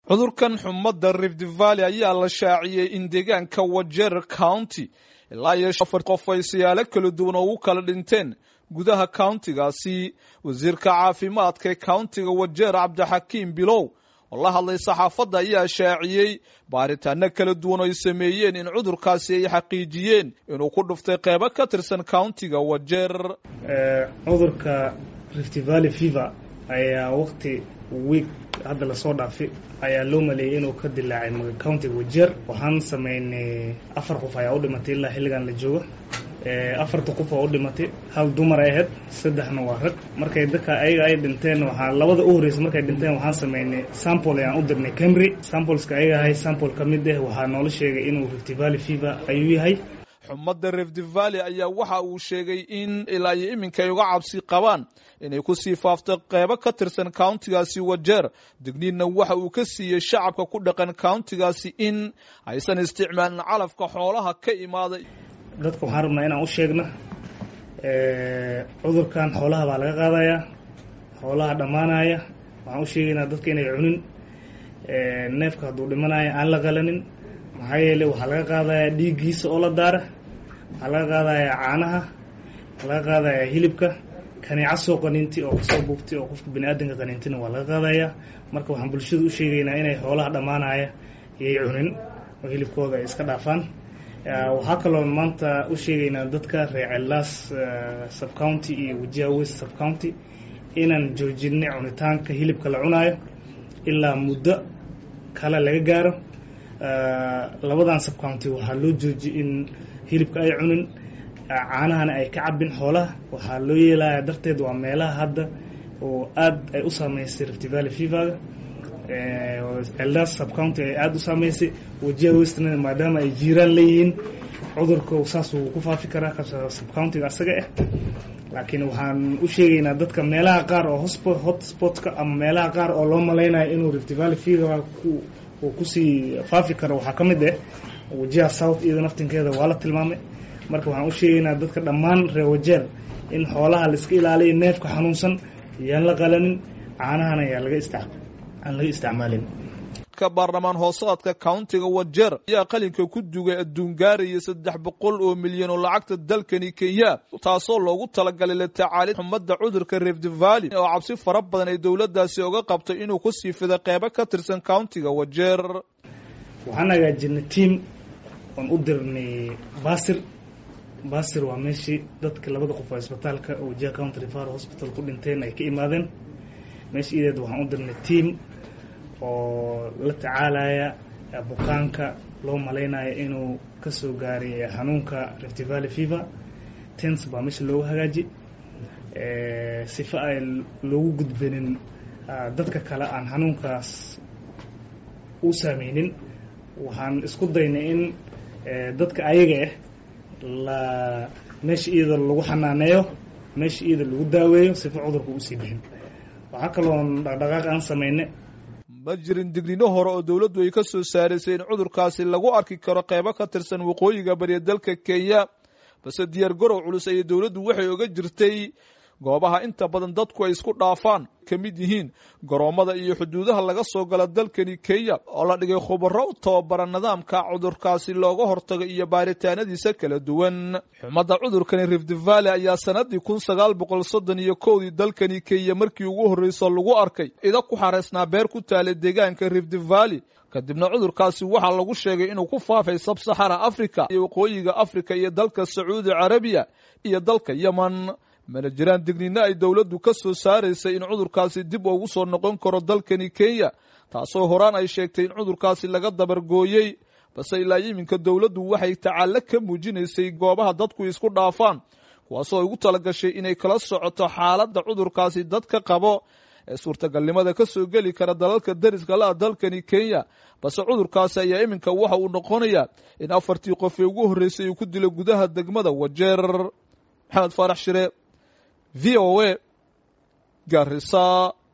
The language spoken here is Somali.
cudurkan xumadda rift valley ayaa la shaaciyey in deegaanka wajer county ilaa iyo afar qof ay siyaalo kala duwan oo u kala dhinteen gudaha countigaasi wasiirka caafimaadka ee countiga wajeer cabdixakiim bilow oo la hadlay saxaafadda ayaa shaaciyey baaritaano kala duwan oo ay sameeyeen in cudurkaasi ay xaqiijiyeen inuu ku dhuftay qeybo ka tirsan countiga wajeer cudurka rift valley fever ayaa waqti week hadda lasoo dhaafay ayaa loo maleeyay inuu ka dilaacay countiga wajeer waxaan sameynay afar qof ayaa u dhimatay ilaa xilligan la joogo afarta qof oo u dhimatay hal dumar ay ahayd saddexna waa rag markay dadka ayaga ay dhinteen waxaa labada u horreysa markay dhinteen waxaan sameynay sample ayaan u dirnay camry sampleska ayaga ahay sample ka mid ah waxaa noola sheegay inuu rift valley fever ayuu yahay xumadda rift valley ayaa waxa uu sheegay in ilaa iyo iminka ay uga cabsi qabaan inay kusii faafto qeybo ka tirsan countigaasi wajeer digniinna waxa uu ka siiyey shacabka ku dhaqan countigaasi in aysan isticmaalin calafka xoolaha ka imaaday dadka waxaan rabnaa inaan u sheegna cudurkan xoolaha baa laga qaadayaa xoolaha dhammaanaya waxaan u sheegaynaa dadka inay cunin neefka hadduu dhimanaya aan la qalanin maxaa yeeley waxaa laga qaadayaa dhiiggiisa oo la daara waxaa laga qaadayaa caanaha waxaa laga qaadayaa hilibka kaneeca soo qaniinti oo kasoo buugtay oo qofka bani aadamka qaniintina waa laga qaadayaa marka waxaan bulshada u sheegaynaa inay xoolaha dhammaanaya iyay cunin oo hilibkooda ay iska dhaafaan waxaa kaloo maanta u sheegaynaa dadka reer cellaas subcounty iyo wajiha west subcounty inaan joojinay cunitaanka hilibka la cunaayo ilaa muddo kale laga gaaro labadan subcounty waxaa loo joojiyay in hilibka ay cunin caanahana ay ka cabin xoolaha waxaa loo yeelaya darteed waa meelaha hadda oo aad ay u saameysay rift valley feverga eldas subcounty ay aada u saameysay wajiha westna maadaama ay jiiraan leeyihiin cudurka saas uu ku faafi karaa subcountiga asaga ah laakiin waxaan u sheegaynaa dadka meelaha qaar oo hotspotka ama meelaha qaar oo loo malaynayo inuu rift valley fever uu kusii faafi karo waxaa ka mid ah wajiha south iyada naftinkeeda waa la tilmaamay marka waxaan u sheegaynaa dadka dhammaan reer wajeer in xoolaha laiska ilaaliyo neefka xanuunsan yaan la qalanin caanahana yaa laga isticmaal aan laga isticmaalin ka baarlamaan hoosaadka countiga wajeer ayaa qalinka ku dugay adduun gaaraya saddex boqol oo milyan oo lacagta dalkani kenya taasoo loogu talagalay la tacaalid xumadda cudurka rift valley oo cabsi fara badan ay dowladdaasi oga qabtay inuu ku sii fiday qeybo ka tirsan countiga wajeer waxaan hagaajinay tiam oon u dirnay basir basir waa meeshii dadka labada qof oo isbitaalka wajiha county referal hospital ku dhinteen ay ka imaadeen meesha ideed waxaan u dirnay tiam oo la tacaalaya bukaanka loo malaynayo inuu kasoo gaaray xanuunka rift valley fever tens baa meesha loogu hagaaji sifa ay loogu gudbanin dadka kale aan xanuunkaas u saameynin waxaan isku daynay in dadka ayaga ah la meesha iyada lagu xanaaneeyo meesha iyada lagu daaweeyo sifa cudurka usii bixin waxaa kaloon dhaqdhaqaaq aan sameynay ma jirin digniino hore oo dowladdu ay ka soo saaraysay in cudurkaasi lagu arki karo qeybo ka tirsan waqooyiga bariya dalka kenya balse diyaar garow culus ayay dowladdu waxay oga jirtay goobaha inta badan dadku ay isku dhaafaan ka mid yihiin garoommada iyo xuduudaha laga soo gala dalkani kenya oo la dhigay khubaro u tababara nidaamka cudurkaasi looga hortago iyo baaritaanadiisa kala duwan xumadda cudurkani rift valley ayaa sanadii kun sagaal boqol soddon iyo kowdii dalkani kenya markii ugu horreyso lagu arkay ida ku xareysnaa beer ku taalay deegaanka rift valley kadibna cudurkaasi waxaa lagu sheegay inuu ku faafay sabsaxara africa iyo waqooyiga africa iyo dalka sacuudi carabiya iyo dalka yemen mana jiraan digniino ay dowladdu ka soo saaraysay in cudurkaasi dib ugu soo noqon karo dalkani kenya taasoo horaan ay sheegtay in cudurkaasi laga dabargooyey balse ilaa iminka dowladdu waxay tacallo ka muujinaysay goobaha dadku isku dhaafaan kuwaasoo ay ugu talagashay inay kala socoto xaaladda cudurkaasi dadka qabo ee suurtagalnimada ka soo geli kara dalalka dariska la-a dalkani kenya balse cudurkaasi ayaa iminka waxa uu noqonayaa in afartii qof ee ugu horreysay uu ku dilo gudaha degmada wajeer maxamed faarax shire v o a garisa